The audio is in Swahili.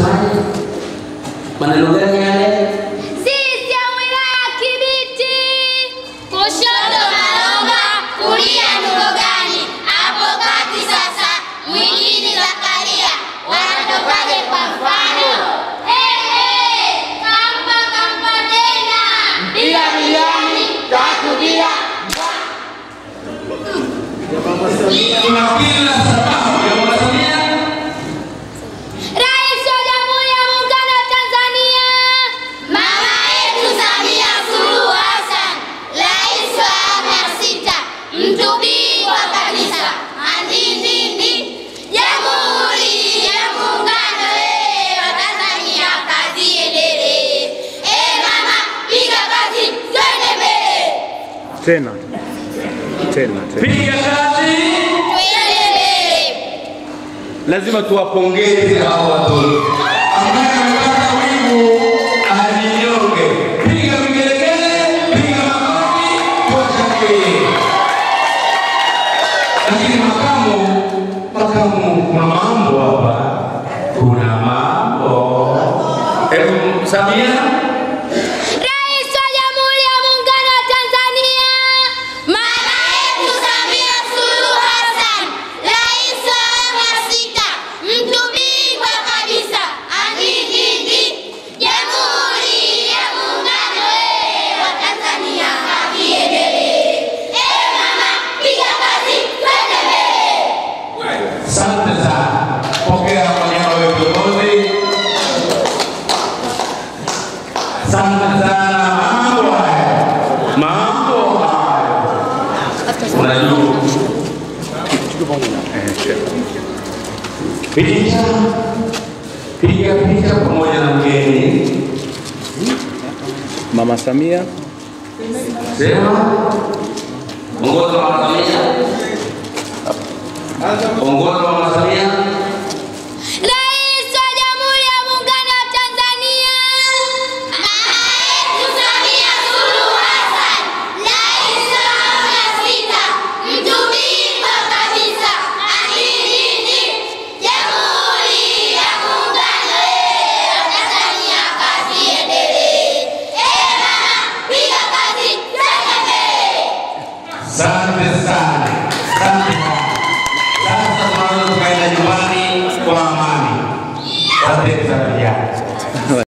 unasemaje? Maneno gani yale? Sisi ya wilaya ya Kibiti, kushoto Malonga, kulia Ndurugani, hapo kati sasa mwingine Zakaria, wanatokaje kwa mfano? Ehe, kampa kampa tena bila milioni tatu bila Tuna kila sababu ya Mama Samia Rais wa Jamhuri ya Muungano wa Tanzania, mama yetu Samia Suluhu Hassan, rais wa awamu ya sita, mtu bingwa kabisa, andindindi, Jamhuri ya Muungano eh, wa Tanzania, kazi iendelee. Eh mama, piga kazi, twende mbele, Tena tena tena. piga kazi. twende mbele. Lazima tuwapongeze hao watoto ambaye amepata wingu alinyonge. Piga vigelegele, piga makofi, tuwashangilie. Lakini makamu, makamu, kuna mambo hapa, kuna mambo. Hebu Samia, Rais wa Jamhuri ya Muungano wa Tanzania, mama yetu Samia Suluhu Hassan, rais wa awamu ya sita, mtu bingwa kabisa, andindindi, Jamhuri ya Muungano eh, wa Tanzania, kazi iendelee. Eh mama, piga kazi, twende mbele. asante sana. Pokea kwa niaba ya viongozi. Asante sana. Mambo haya, mambo haya, unajua picha, piga picha pamoja na mgeni. Mama Samia Sema ongoza Mama Samia, ongoza Mama Samia. Rais wa Jamhuri ya Muungano wa Tanzania, mama yetu Samia Suluhu Hassan, rais wa awamu ya sita, mtu bingwa kabisa, andindindi, Jamhuri ya Muungano eh, wa Tanzania, kazi iendelee. Eh mama, piga kazi, twende mbele. Asante sana, asante